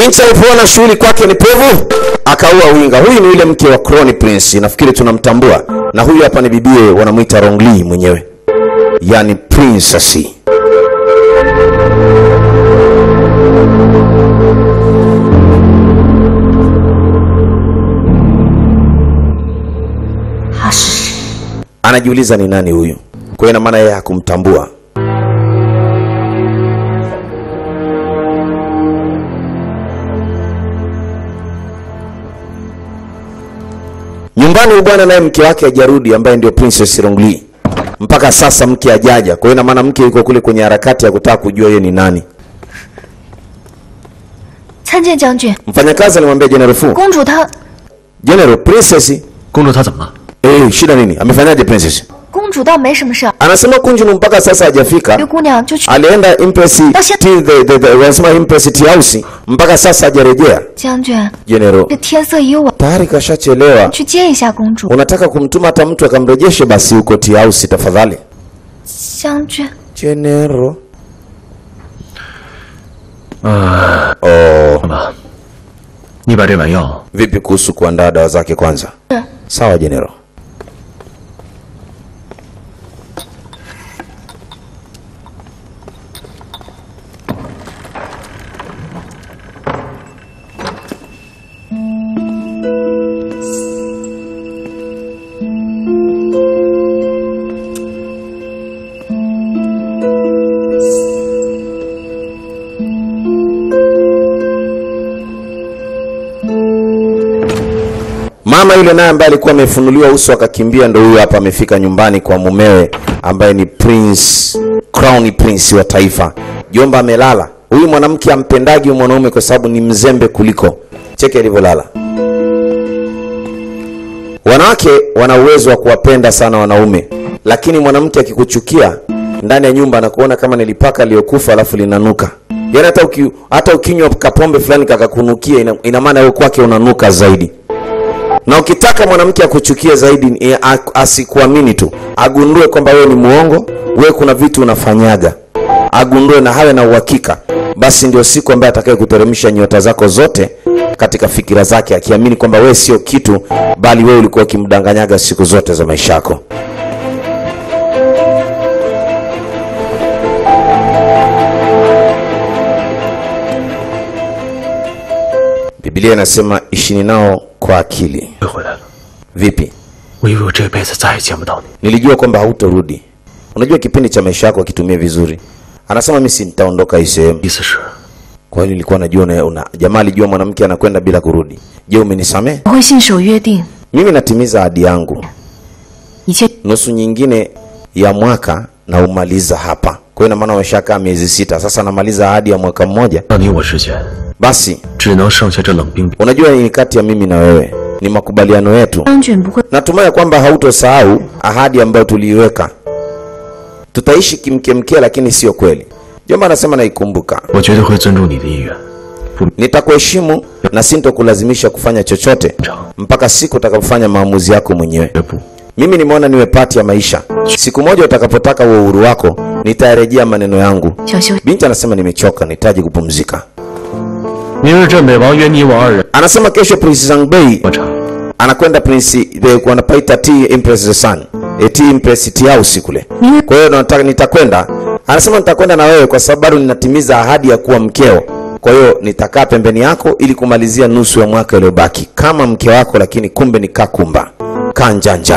Binti alipoona shughuli kwake ni pevu, akaua winga. Huyu ni yule mke wa Crown Prince, nafikiri tunamtambua, na huyu hapa ni bibie, wanamwita Rongli mwenyewe, yani princess. Anajiuliza ni nani huyu, kwa hiyo ina maana yeye hakumtambua. Nyumbani huyu bwana naye mke wake hajarudi, ambaye ndio Princess Rongli. Mpaka sasa mke hajaja, kwa hiyo ina maana mke yuko kule kwenye harakati ya kutaka kujua yeye ni nani. 参见将军， Mfanyakazi alimwambia General Fu, 公主她， General Princess, 公主她怎么了？ eh, shida nini? Amefanyaje Princess? 公主倒没什么事儿， Anasema Kunjunu mpaka sasa hajafika. 这姑娘就去。 Alienda Empress Basi- Tea- the, the, the, wanasema Empress Tea House mpaka sasa hajarejea. 将军， General 这天色已晚， tayari kashachelewa. 去接一下公主。 Unataka kumtuma hata mtu akamrejeshe basi huko Tea House tafadhali. 将军， General 呃， oh, 妈妈，你把这碗药 vipi kuhusu kuandaa dawa zake kwanza? Sawa General. Mama yule naye ambaye alikuwa amefunuliwa uso akakimbia, ndo huyo hapa amefika nyumbani kwa mumewe ambaye ni Prince Crown Prince wa taifa. Jomba amelala. Huyu mwanamke ampendagi huyu mwanaume kwa sababu ni mzembe kuliko. Cheke alivyolala. Wanawake wana uwezo wa kuwapenda sana wanaume, lakini mwanamke akikuchukia ndani ya nyumba anakuona kama nilipaka aliyokufa alafu linanuka. Yaani hata uki, hata ukinywa kapombe fulani kakakunukia, ina, ina maana wewe kwake unanuka zaidi na ukitaka mwanamke akuchukie zaidi eh, a- asikuamini tu agundue kwamba wewe ni muongo wewe kuna vitu unafanyaga agundue na hawe na uhakika basi ndio siku ambaye atakaye kuteremsha nyota zako zote katika fikira zake akiamini kwamba wewe sio kitu bali wewe ulikuwa ukimdanganyaga siku zote za maisha yako biblia inasema ishini nao kwa akili 又回来了。 vipi 我以为我这辈子再也见不到你。 nilijua kwamba hautorudi unajua kipindi cha maisha yako akitumia vizuri anasema mi si nitaondoka hii sehemu 意思是， kwa hiyo nilikuwa najua una, una, jamaa alijua mwanamke anakwenda bila kurudi je umenisamehe 我会信守约定， mimi natimiza ahadi yangu 一切 nusu nyingine ya mwaka na umaliza hapa kwa hiyo ina maana umeshakaa miezi sita sasa namaliza ahadi ya mwaka mmoja 到你我之间 basi 只能剩下这冷冰冰。 unajua ni kati ya mimi na wewe ni makubaliano yetu 将军不会 natumai kwamba hautosahau ahadi ambayo tuliiweka tutaishi kimkemke lakini sio kweli jomba anasema naikumbuka 我绝对会尊重你的意愿，不 nitakuheshimu na sintokulazimisha kufanya chochote 长 mpaka siku utakapofanya maamuzi yako mwenyewe 绝不。 mimi nimeona niwe pati ya maisha siku moja utakapotaka huo uhuru wako nitayarejea maneno yangu 想休息。 binti anasema nimechoka nahitaji kupumzika 明日镇北王约你我二人 anasema kesho prince zangbei 喝茶。 anakwenda prince the- wanapaita t empress the sun e, t empress t house kule kwa hiyo nataka nitakwenda anasema nitakwenda na wewe kwa sababu bado ninatimiza ahadi ya kuwa mkeo kwa hiyo nitakaa pembeni yako ili kumalizia nusu ya mwaka iliyobaki kama mke wako lakini kumbe ni kakumba kanjanja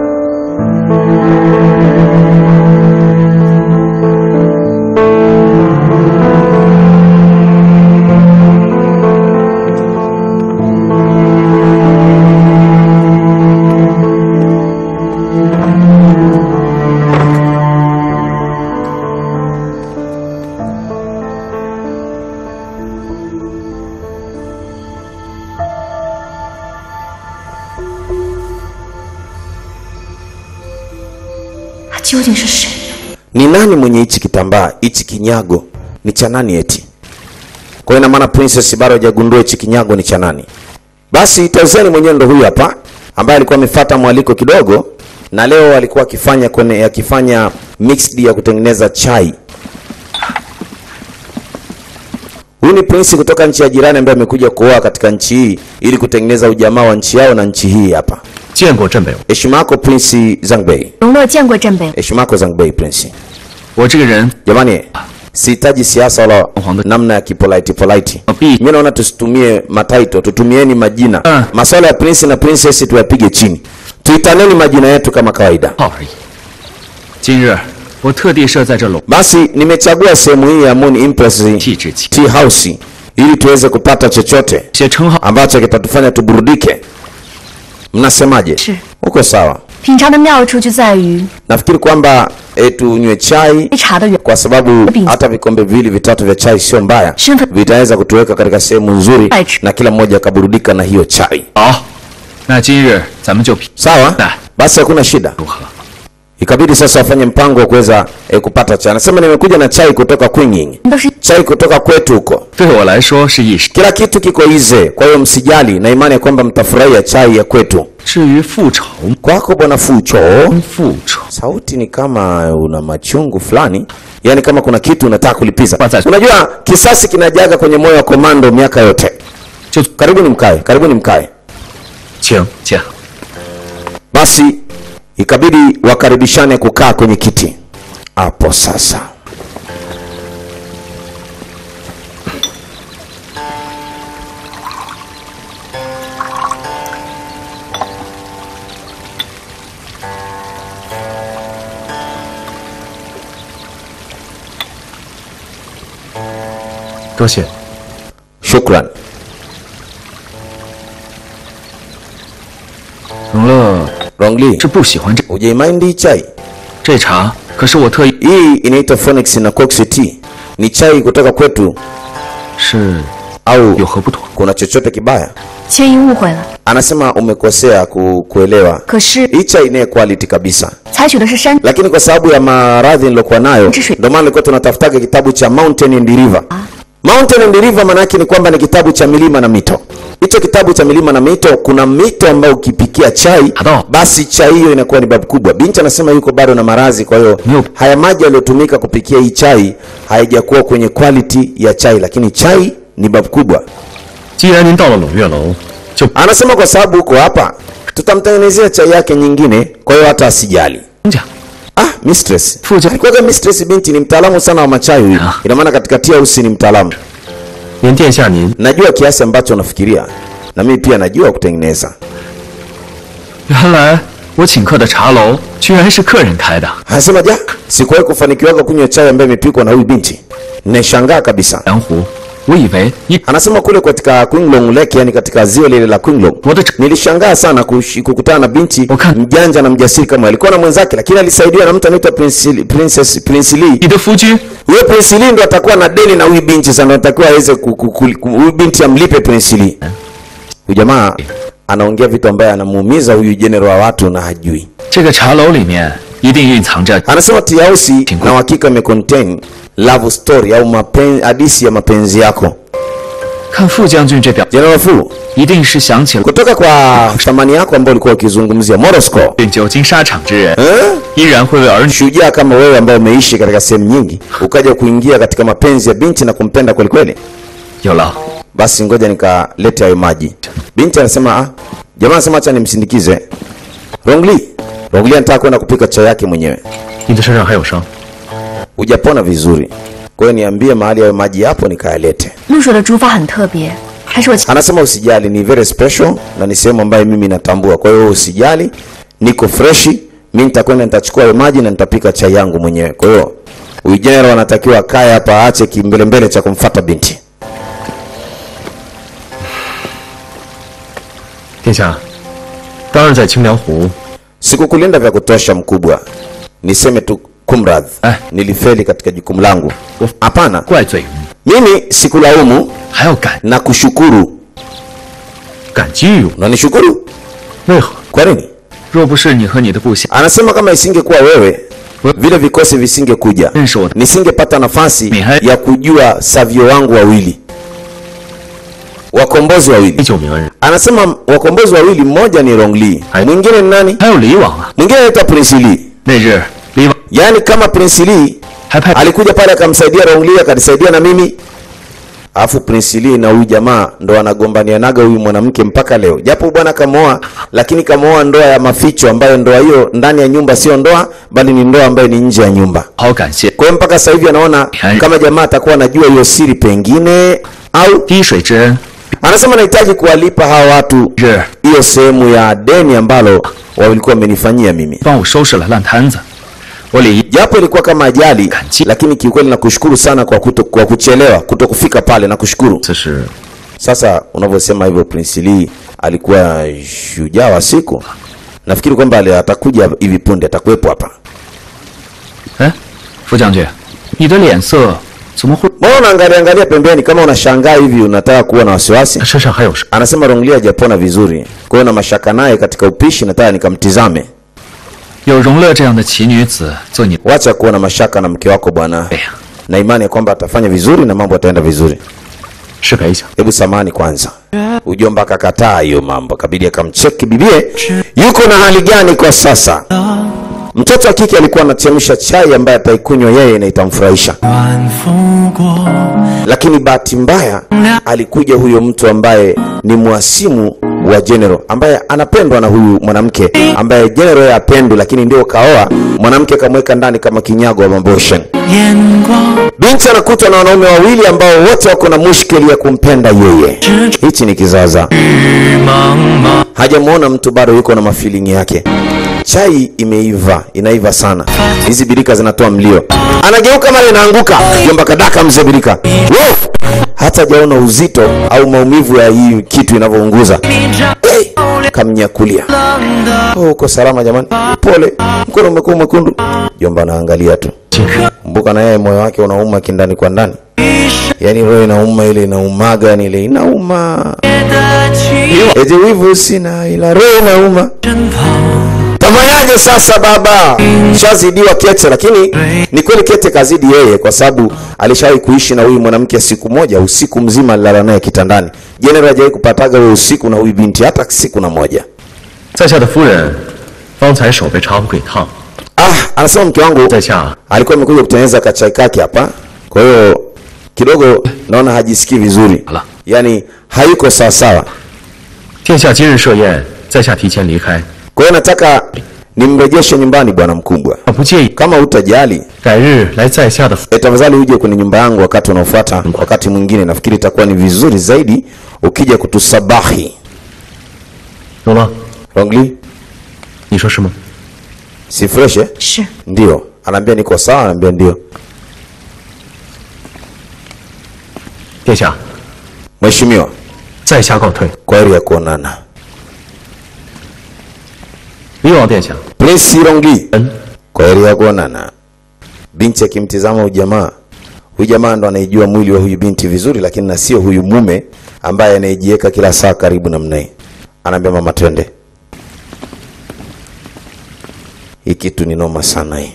他究竟是谁？ ni nani mwenye hichi kitambaa hichi kinyago ni cha nani eti kwa hiyo ina maana princess bado hajagundua hichi kinyago ni cha nani basi tazeni mwenyewe ndo huyu hapa ambaye alikuwa amefuata mwaliko kidogo na leo alikuwa akifanya kwenye akifanya mixed ya kutengeneza chai Huyu ni prince kutoka nchi ya jirani ambaye amekuja kuoa katika nchi hii ili kutengeneza ujamaa wa nchi yao na nchi hii hapa. 见过镇北， Heshima yako Prince Zangbei. 容乐见过镇北， Heshima yako Zangbei Prince. 我这个人 Jamani, sihitaji siasa wala namna ya kipolite polite. Api. Mimi naona tusitumie mataito, tutumieni majina. Ah. Masuala ya prince na princess tuyapige chini. Tuitaneni majina yetu kama kawaida. 号而已。今日我特地设在这陇 Basi nimechagua sehemu hii ya Moon Impress 气之气， Tea House ili tuweze kupata chochote 些称号 ambacho kitatufanya tuburudike. Mnasemaje? 是 Uko sawa? 品尝的妙处就在于 Nafikiri kwamba e, tunywe chai 杯茶的原 kwa sababu Binti. hata vikombe viwili vitatu vya chai sio mbaya, Shamba. vitaweza kutuweka katika sehemu nzuri Right. na kila mmoja akaburudika na hiyo chai. 好，那今日咱们就品 Sawa? Na. Basi hakuna shida. 如何？ Ikabidi sasa wafanye mpango wa kuweza e, kupata chai. Anasema nimekuja na chai kutoka Kwinging, 都是 chai kutoka kwetu huko. 对我来说是一时。 Kila kitu kiko ize, kwa hiyo msijali, na imani ya kwamba mtafurahia chai ya kwetu. 至于复仇， Kwako bwana Fucho, 复仇 sauti ni kama una machungu fulani, yaani kama kuna kitu unataka kulipiza. Kwanza- Unajua kisasi kinajaga kwenye moyo wa komando miaka yote. 就 Karibuni mkae, karibuni mkae. 请见。 Basi ikabidi wakaribishane kukaa kwenye kiti hapo sasa. “多谢。 Shukran. 荣乐 Rongli, 是不喜欢这 hujaimaindi hii chai? 这茶，可是我特意 Hii inaitwa Phoenix na Cox Tea. Ni chai kutoka kwetu 是 au 有何不妥？ kuna chochote kibaya? 千一误会了。 Anasema umekosea ku, kuelewa. 可是 Hii chai inaye quality kabisa. 采取的是山 lakini kwa sababu ya maradhi nilokuwa nayo Mtisho. ndio maana nilikuwa tunatafutaga kitabu cha Mountain and River. Mountain and River maana yake ni kwamba ni kitabu cha milima na mito. Hicho kitabu cha milima na mito, kuna mito ambayo ukipikia chai Hado. basi chai hiyo inakuwa ni babu kubwa. Binti anasema yuko bado na maradhi, kwa hiyo Ndio. haya maji yaliyotumika kupikia hii chai haijakuwa kwenye quality ya chai, lakini chai ni babu kubwa. 既然您到了胧月楼，就 Anasema kwa sababu uko hapa, tutamtengenezea chai yake nyingine, kwa hiyo hata asijali. 讲 Ah, mistress. Fuja. Alikuwa mistress binti ni mtaalamu sana wa machai huyu. Ah. Ina maana katika tia usi ni mtaalamu. 连殿下您 Najua kiasi ambacho unafikiria. Na mimi pia najua kutengeneza. 原来我请客的茶楼居然是客人开的， Anasema ja, sikuwahi kufanikiwa kunywa chai ambayo imepikwa na huyu binti. Nimeshangaa kabisa. 蓝湖，我以为你 Anasema kule katika Qinglong Lake, yani katika ziwa lile la Qinglong. 我的 Nilishangaa sana kushi- kukutana na binti Wakati- mjanja na mjasiri kama alikuwa na mwenzake, lakini alisaidiwa na mtu anaitwa Prince Princess Prince Lee. 你的夫君 Huyo Prince Lee ndo atakuwa na deni na huyu binti sana, anatakiwa aweze ku- ku- ku- ku- huyu binti amlipe Prince Lee. Huyu jamaa anaongea vitu ambaye anamuumiza huyu general wa watu na hajui. 这个茶楼里面一定蕴藏着 Anasema tea house na uhakika imecontain love story au mapenzi, hadisi ya mapenzi yako. 看傅将军这表， General Fu, 一定是想起了 kutoka kwa thamani yako ambayo ulikuwa ukizungumzia Morosco, 久经沙场之人， eh? 依然会为儿女 shujaa kama wewe ambaye umeishi katika sehemu nyingi ukaja kuingia katika mapenzi ya binti na kumpenda kweli kweli. 有了。 basi ngoja nikalete hayo maji. Binti anasema ah, jamaa anasema acha nimsindikize. Rongli, Rongli anataka kwenda kupika chai yake mwenyewe. 你的身上还有伤， Hujapona vizuri, kwa hiyo niambie mahali hayo maji yapo nikayalete. 陆水的煮法很特别，还是我 Anasema usijali, ni very special na ni sehemu ambayo mimi natambua. Kwa hiyo usijali, niko freshi. Mimi nitakwenda nitachukua hayo maji na nitapika chai yangu mwenyewe. Kwa hiyo huyu general anatakiwa akae hapa, aache kimbelembele cha kumfata binti. 殿下，当日在清凉湖， Sikukulinda vya kutosha mkubwa, niseme tu kumradhi, Eh. nilifeli katika jukumu langu. Hapana, 怪罪于你， mimi sikulaumu 还要感 na kushukuru. 感激于我。 Unanishukuru 为何？ kwa nini? 若不是你和你的部下 Anasema kama isingekuwa wewe, vile vikosi visingekuja, 认识我的， nisingepata nafasi Mihai- ya kujua savio wangu wawili, wakombozi 历 wawili. 久名人， Anasema wakombozi wawili, mmoja ni Rongli, Hai- mwingine ni nani? 还有李王啊。 Mwingine anaitwa Prince Lee. 那日李王 Yaani kama Prince Lee 还派 alikuja pale akamsaidia Rongli, akanisaidia na mimi alafu Prince Lee na huyu jamaa ndo wanagombanianaga huyu mwanamke mpaka leo, japo bwana kamoa, lakini kamoa ndoa ya maficho, ambayo ndoa hiyo ndani ya nyumba sio ndoa, bali ni ndoa ambayo ni nje ya nyumba. 好感谢 Kwa hiyo mpaka sasa hivi anaona kama jamaa atakuwa anajua hiyo siri pengine, au 滴水之恩， anasema anahitaji kuwalipa hawa watu 是 hiyo sehemu ya deni ambalo walikuwa wamenifanyia mimi. 帮我收拾了烂摊子。我理 japo ilikuwa kama ajali Kanchi. lakini kiukweli nakushukuru sana kwa, kuto, kwa kuchelewa kuto kufika pale nakushukuru 此是 sasa unavyosema hivyo prince lee alikuwa shujaa wa siku nafikiri kwamba ali- atakuja hivi punde atakuwepo hapa 哎，副将军，你的脸色怎么会？ mbona unaangalia angalia pembeni kama unashangaa hivi unataka kuwa na wasiwasi 身上还有伤？ anasema ronglia hajapona vizuri kwa hiyo na mashaka naye katika upishi nataka nikamtizame 有容乐这样的奇女子做你， wacha kuwa na mashaka na mke wako bwana 哎呀， na imani ya kwamba atafanya vizuri na mambo ataenda vizuri 失陪一下。 hebu samani kwanza ujomba akakataa hiyo mambo kabidi akamcheki bibie yuko na hali gani kwa sasa mtoto wa kike alikuwa anachemsha chai ambaye ataikunywa yeye na itamfurahisha 晚拂过， lakini bahati mbaya alikuja huyo mtu ambaye ni mwasimu wa general ambaye anapendwa na huyu mwanamke ambaye general yeye apendwi lakini ndio kaoa mwanamke kamweka ndani kama kinyago wa maboshen 眼光 binti anakutwa na wanaume wawili ambao wote wako na mushkeli ya kumpenda yeye hichi ni kizaza 茫茫， hajamwona mtu bado yuko na mafilingi yake chai imeiva inaiva sana hizi birika zinatoa mlio anageuka mara inaanguka jomba kadaka mzee birika Wow! hata hajaona uzito au maumivu ya hii kitu inavyounguza 你照 hey! kamnyakulia 亮的 oh, uko salama jamani pole mkono umekuwa mwekundu jomba anaangalia tu mbuka na yeye moyo wake unauma kindani kwa ndani 一世 yaani roho inauma ile inaumaga yani ile inauma 的情 eti wivu sina ila roho inauma 身旁， tafanyaje sasa baba shazidiwa kete lakini ni kweli kete kazidi yeye kwa sababu alishawahi kuishi na huyu mwanamke siku moja usiku mzima alilala naye kitandani jenerali hajawahi kupataga huyo usiku na huyu binti hata siku na moja 在下的夫人，方才手被茶壶给烫， ah anasema mke wangu 在下 alikuwa amekuja kutengeneza kachai kake hapa kwa hiyo kidogo naona hajisikii vizuri Ala. yaani hayuko sawasawa 殿下今日设宴，在下提前离开， kwa hiyo nataka nimrejeshe nyumbani bwana mkubwa 我不介意 kama utajali 改日来在下的府 E, tafadhali uje kwenye nyumba yangu wakati unaofuata wakati mwingine nafikiri itakuwa ni vizuri zaidi ukija kutusabahi 容了， rongli 你说是吗？ si fresh eh? 是 ndio anaambia niko sawa anaambia ndio 殿下， mheshimiwa 在下告退。 kwa heri ya kuonana 李王殿下， prince rongli 嗯， kwa heri ya kuonana binti akimtizama huyu jamaa huyu jamaa ndo anaijua mwili wa huyu binti vizuri lakini na sio huyu mume ambaye anayejiweka kila saa karibu namna hii anaambia mama twende hii kitu ni noma sana hii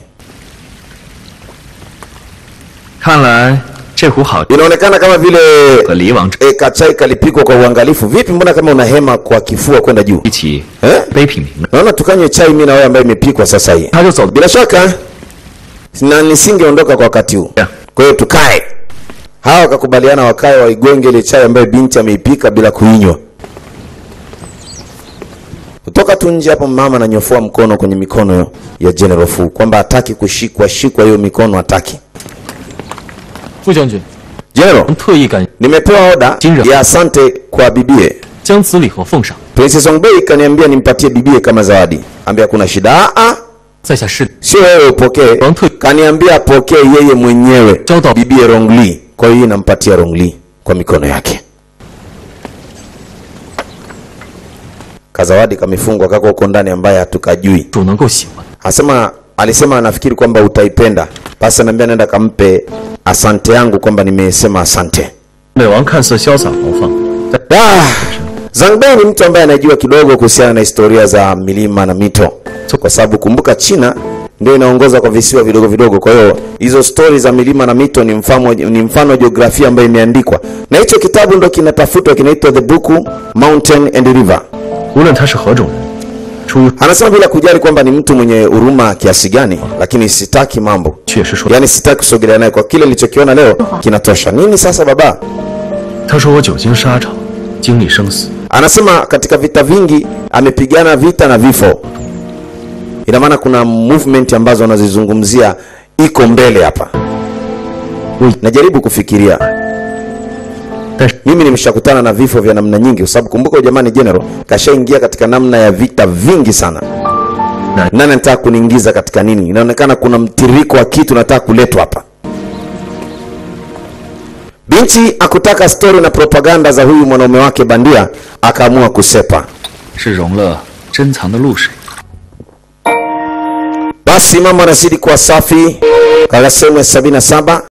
看来这壶好 inaonekana kama vile 和李王这 e, kachai kalipikwa kwa uangalifu vipi mbona kama una hema kwa kifua kwenda juu 一起 eh? 杯品茗了， naona tukanywe chai mi na wewe ambayo imepikwa sasa hii 他就走 bila shaka na nisingeondoka kwa wakati huu Yeah. kwa hiyo tukae hawa wakakubaliana wakae waigonge ile chai ambayo binti ameipika bila kuinywa kutoka tu nje hapo mama ananyofoa mkono kwenye mikono ya general fu kwamba hataki kushikwa shikwa hiyo mikono hataki 副将军 general 特意赶 nimepewa oda General. ya asante kwa bibie 将此礼盒奉上， princess ongbei kaniambia nimpatie bibie kama zawadi ambia kuna shida Aa, 在下是 sio wewe upokee Wang Tui. kaniambia apokee yeye mwenyewe Chao bibie rongli kwa hiyo nampatia rongli kwa mikono yake kazawadi kamefungwa kako huko ndani ambaye hatukajui 主能够喜欢。 asema alisema anafikiri kwamba utaipenda basi anaambia nenda kampe asante yangu kwamba nimesema asante 美王看似潇洒豪放，但 Ah, Zangbei ni mtu ambaye anajua kidogo kuhusiana na historia za milima na mito, kwa sababu kumbuka, China ndio inaongoza kwa visiwa vidogo vidogo. Kwa hiyo hizo stori za milima na mito ni mfano, ni mfano wa jiografia ambayo imeandikwa, na hicho kitabu ndo kinatafutwa, kinaitwa The Book Mountain and River. 无论他是何种人，出于 Anasema bila kujali kwamba ni mtu mwenye huruma kiasi gani, lakini sitaki mambo, 确实说， yaani sitaki kusogelea naye. Kwa kile nilichokiona leo kinatosha. Nini sasa baba? 他说我久经沙场，经历生死， Anasema katika vita vingi amepigana vita na vifo. Ina maana kuna movement ambazo anazizungumzia iko mbele hapa. Najaribu kufikiria, 但是 mimi nimeshakutana na vifo vya namna nyingi, kwa sababu kumbuka, huyu jamani general kashaingia katika namna ya vita vingi sana. Na- Nani anataka kuniingiza katika nini? Inaonekana kuna mtiririko wa kitu nataka kuletwa hapa. Binti akutaka stori na propaganda za huyu mwanaume wake bandia, akaamua kusepa. 是融了珍藏的露水。 Basi mambo yanazidi kuwa safi katika sehemu ya 77